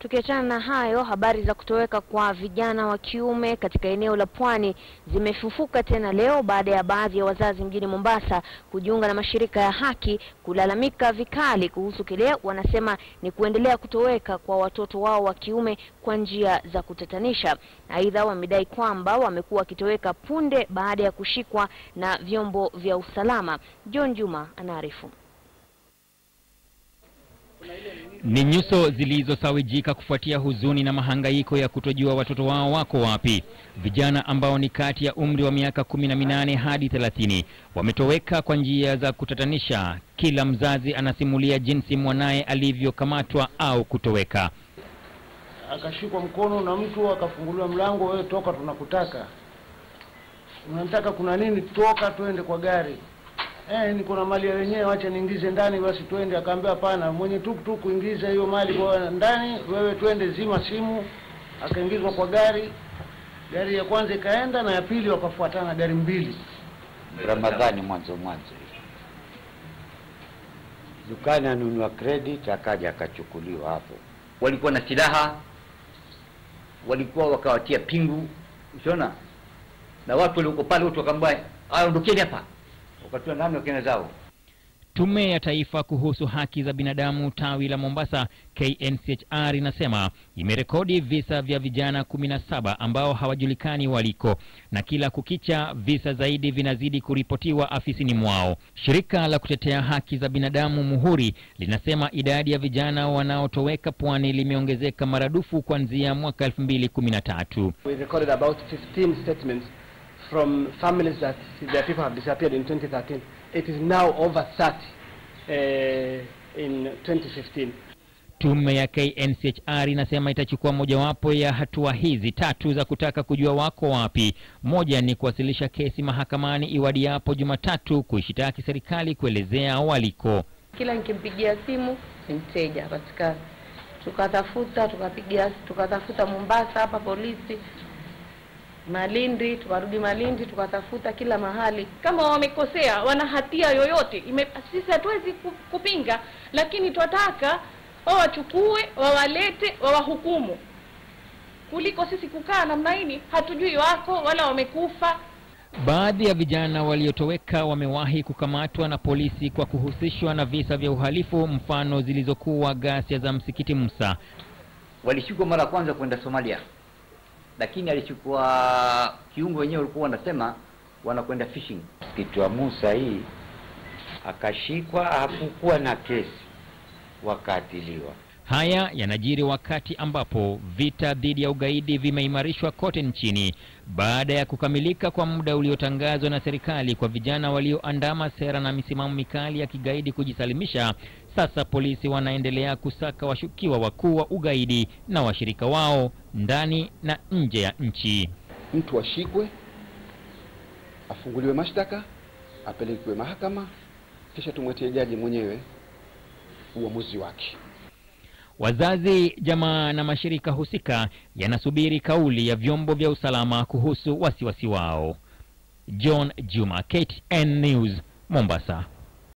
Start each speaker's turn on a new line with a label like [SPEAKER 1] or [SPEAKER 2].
[SPEAKER 1] Tukiachana na hayo, habari za kutoweka kwa vijana wa kiume katika eneo la Pwani zimefufuka tena leo baada ya baadhi ya wazazi mjini Mombasa kujiunga na mashirika ya haki kulalamika vikali kuhusu kile wanasema ni kuendelea kutoweka kwa watoto wao wa kiume kwa njia za kutatanisha. Aidha, wamedai kwamba wamekuwa wakitoweka punde baada ya kushikwa na vyombo vya usalama. John Juma anaarifu.
[SPEAKER 2] Ni nyuso zilizosawijika kufuatia huzuni na mahangaiko ya kutojua watoto wao wako wapi. Vijana ambao ni kati ya umri wa miaka kumi na minane hadi thelathini wametoweka kwa njia za kutatanisha. Kila mzazi anasimulia jinsi mwanaye alivyokamatwa au kutoweka.
[SPEAKER 3] akashikwa mkono na mtu akafunguliwa mlango, wewe toka, tunakutaka. Unataka kuna nini? Toka twende kwa gari. Eh, niko na mali ya wenyewe, wacha niingize ndani basi twende. Akaambia hapana, mwenye tuktuk ingiza hiyo mali kwa ndani, wewe twende, zima simu. Akaingizwa kwa gari, gari ya kwanza ikaenda na ya pili wakafuatana gari mbili.
[SPEAKER 4] Ramadhani mwanzo mwanzo, dukani anunua credit, akaja akachukuliwa hapo.
[SPEAKER 5] walikuwa na silaha, walikuwa wakawatia pingu, usiona, na watu walioko pale wote wakaambia aondokeni hapa, wakatoa ndani wakenda zao.
[SPEAKER 2] Tume ya Taifa kuhusu Haki za Binadamu tawi la Mombasa KNCHR inasema imerekodi visa vya vijana kumi na saba ambao hawajulikani waliko na kila kukicha visa zaidi vinazidi kuripotiwa afisini mwao. Shirika la kutetea haki za binadamu Muhuri linasema idadi ya vijana wanaotoweka pwani limeongezeka maradufu kuanzia mwaka 2013.
[SPEAKER 6] We recorded about 15 statements from families that their people have disappeared in 2013. It is now over 30 uh, in 2015.
[SPEAKER 2] Tume ya KNCHR inasema itachukua mojawapo ya hatua hizi tatu za kutaka kujua wako wapi. Moja ni kuwasilisha kesi mahakamani iwadiapo Jumatatu kuishitaki serikali kuelezea waliko.
[SPEAKER 7] Kila nikimpigia simu ni mteja hapatikani. Tukatafuta tukapigia, tukatafuta Mombasa hapa polisi, Malindi, tukarudi Malindi, tukatafuta kila mahali.
[SPEAKER 8] kama wamekosea, wana hatia yoyote, ime, sisi hatuwezi ku- kupinga, lakini twataka wawachukue, wawalete, wawahukumu, kuliko sisi kukaa namna hii, hatujui wako wala wamekufa.
[SPEAKER 2] Baadhi ya vijana waliotoweka wamewahi kukamatwa na polisi kwa kuhusishwa na visa vya uhalifu, mfano zilizokuwa ghasia za msikiti Musa.
[SPEAKER 5] Walishikwa mara ya kwanza kwenda Somalia, lakini alichukua kiungo wenyewe walikuwa wanasema wanakwenda fishing.
[SPEAKER 4] Msikiti wa Musa hii akashikwa, hakukuwa na kesi, wakaatiliwa.
[SPEAKER 2] Haya yanajiri wakati ambapo vita dhidi ya ugaidi vimeimarishwa kote nchini baada ya kukamilika kwa muda uliotangazwa na serikali kwa vijana walioandama sera na misimamo mikali ya kigaidi kujisalimisha. Sasa polisi wanaendelea kusaka washukiwa wakuu wa ugaidi na washirika wao ndani na nje ya nchi.
[SPEAKER 9] mtu ashikwe, afunguliwe mashtaka, apelekwe mahakama, kisha tumwetie jaji mwenyewe uamuzi wake.
[SPEAKER 2] Wazazi, jamaa na mashirika husika yanasubiri kauli ya vyombo vya usalama kuhusu wasiwasi wao. John Juma, KTN News, Mombasa.